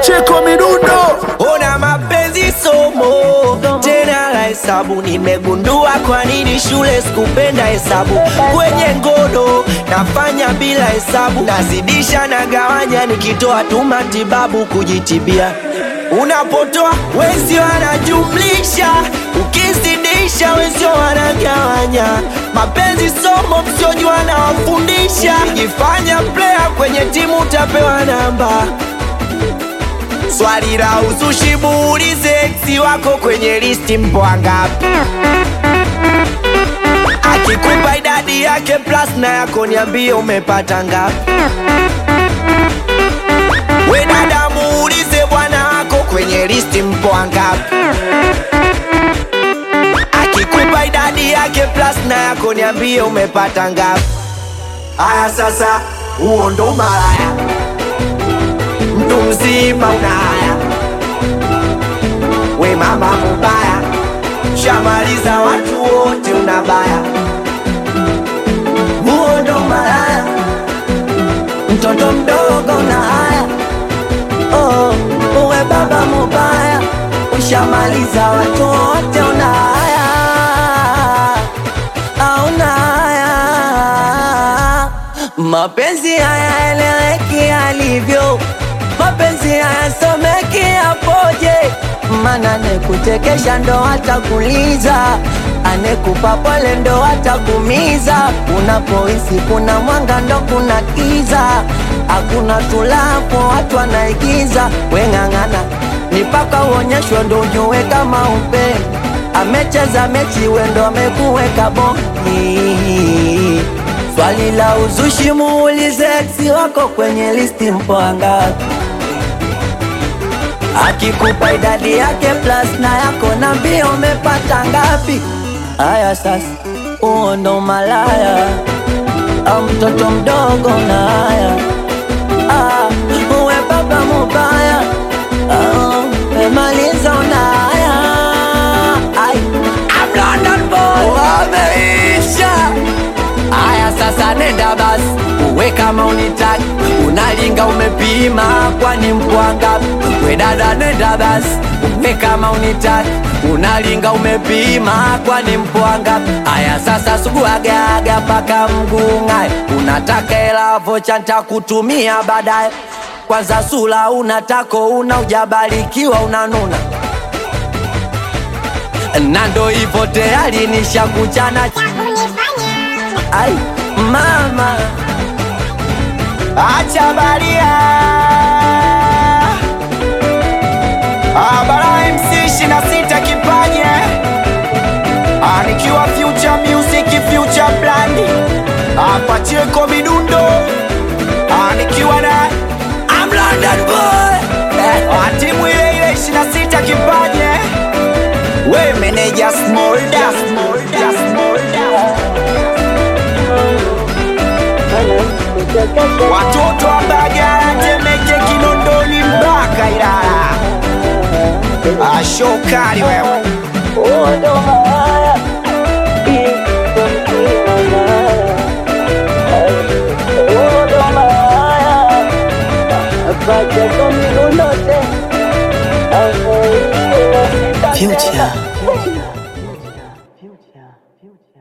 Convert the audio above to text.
Pacheko midundo Ona mapenzi somo tena la hesabu, nimegundua kwa nini shule sikupenda hesabu. Kwenye ngono nafanya bila hesabu, nazidisha na gawanya, nikitoa tu matibabu kujitibia. Unapotoa wezi wanajumlisha, ukizidisha wezi wanagawanya. Mapenzi somo, msiojua nawafundisha. Jifanya player kwenye timu, utapewa namba Swali la uzushi muulize eksi wako kwenye listi mpo wangapi? Akikupa idadi yake plus na yako niambie umepata ngapi? We dada muulize bwana wako kwenye listi mpo wangapi? Akikupa idadi yake plus na yako niambie umepata ngapi? Aya sasa, huo ndo malaya mtu mzima una haya, we mama mubaya, shamaliza watu wote unabaya, huo ndo malaya, mtoto mdogo una haya, oh, uwe baba mubaya, ushamaliza watu wote una haya, auna haya, mapenzi haya eleweki alivyo mapenzi hayasomeki yapoje? Mana nekuchekesha ndo atakuliza, anekupa pole ndo atakumiza. Unapohisi kuna mwanga ndo kuna kiza, hakuna tulapo watu wanaigiza. Weng'ang'ana ni paka uonyeshwe ndo ujue kama upe amecheza mechi wendo amekuweka bongi. Swali la uzushi muulize eksi wako kwenye listi mpo wangapi? Akikupa idadi yake plus na yako na mbio umepata ngapi? Aya sasa, huo ndo malaya au mtoto mdogo na haya ah, uwe baba mubaya ah, umemaliza una haya Ai, I'm London boy wameisha Aya sasa nenda basi uwe kama unitaki unalinga umepima kwani mpwanga we dada nenda basi uwe kama unitaki unalinga umepima kwani mpwanga aya sasa suguagaga paka mgungae unataka hela vocha ntakutumia baadaye kwanza sula unatako una ujabarikiwa unanuna na ndo hivyo tayari nishakuchana Ai, mama acha baria Abara MC ishirini na sita kipaje Ah, nikiwa future music future brand apacheko midundo Ah, nikiwa na I'm London boy Ah, timu ile ile ishirini na sita kipaje we meneja smolda smolda smolda watoto wa Mbagala, Temeke, Kinondoni mpaka Ilala. Ashokali wewe Future.